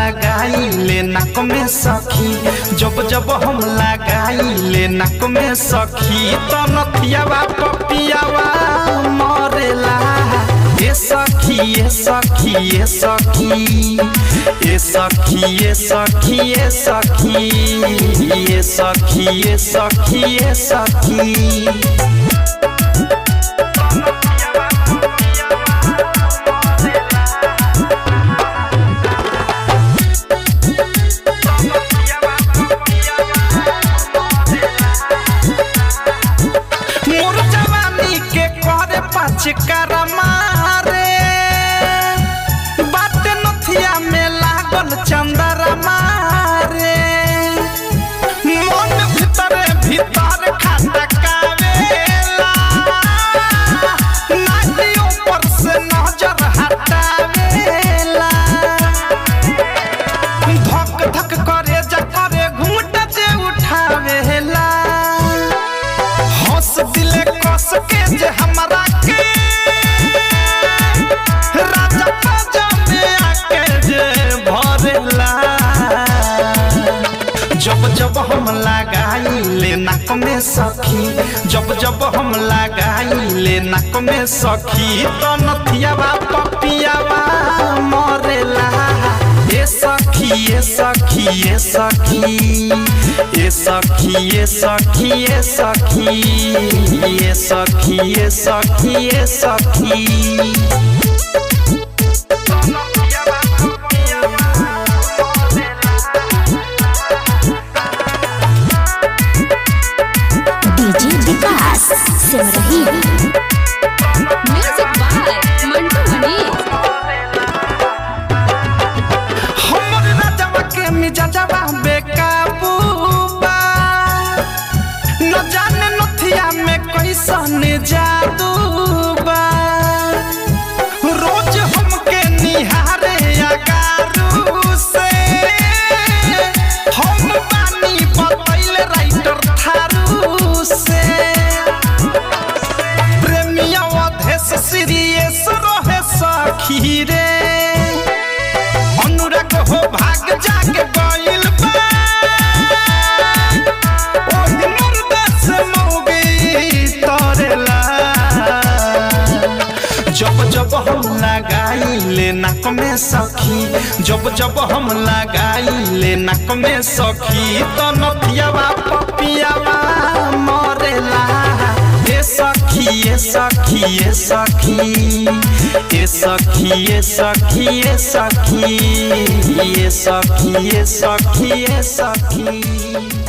लगाई ले नाक में सखी जब जब हम लगाई ले नाक में सखी तो नथियावा पपियावा मरेला ए सखी ए सखी ए सखी ए सखी ए सखी ए सखी ए सखी ए सखी ए सखी मोर जवानी के करे पाँच करमा रे बात नथिया में लागल चंदरमा रे मन भीतर भीतर खटकावेला नाटी ऊपर से नजर हटावेला धक धक करे जा करे घूंट जे उठावेला हंस दिले कस के जे हमरा के राजा पाजा में आके जे भरेला जब जब हम लगाई ले नाक में सखी जब जब हम लगाई ले नाक में सखी तो नथियावा पपियावा मरेला ए सखी ए सखी ए सखी ए सखी ए सखी ए सखी ए सखी ए सखी ए सखी DJ Vikas Simarhi music by Mantu Mani हमर राजवा के मिजाजवा बेकाबू बा न जाने नथिया में कैसन जादू बा रोज हमके निहारे अगारू से हम बानी बतैल राइटर थारू से प्रेमिया अधेश सीरियस रहे सखी रे अनुराग हो भाग जाके गइल बा ओही मुर्दा से मौगी तरेला जब जब हम लगाई ले नाक में सखी जब जब हम लगाई ले नाक में सखी तो नथियावा पपियावा मरेला ए सखी ए सखी ए सखी ए सखी ए सखी ए सखी ए सखी ए सखी ए सखी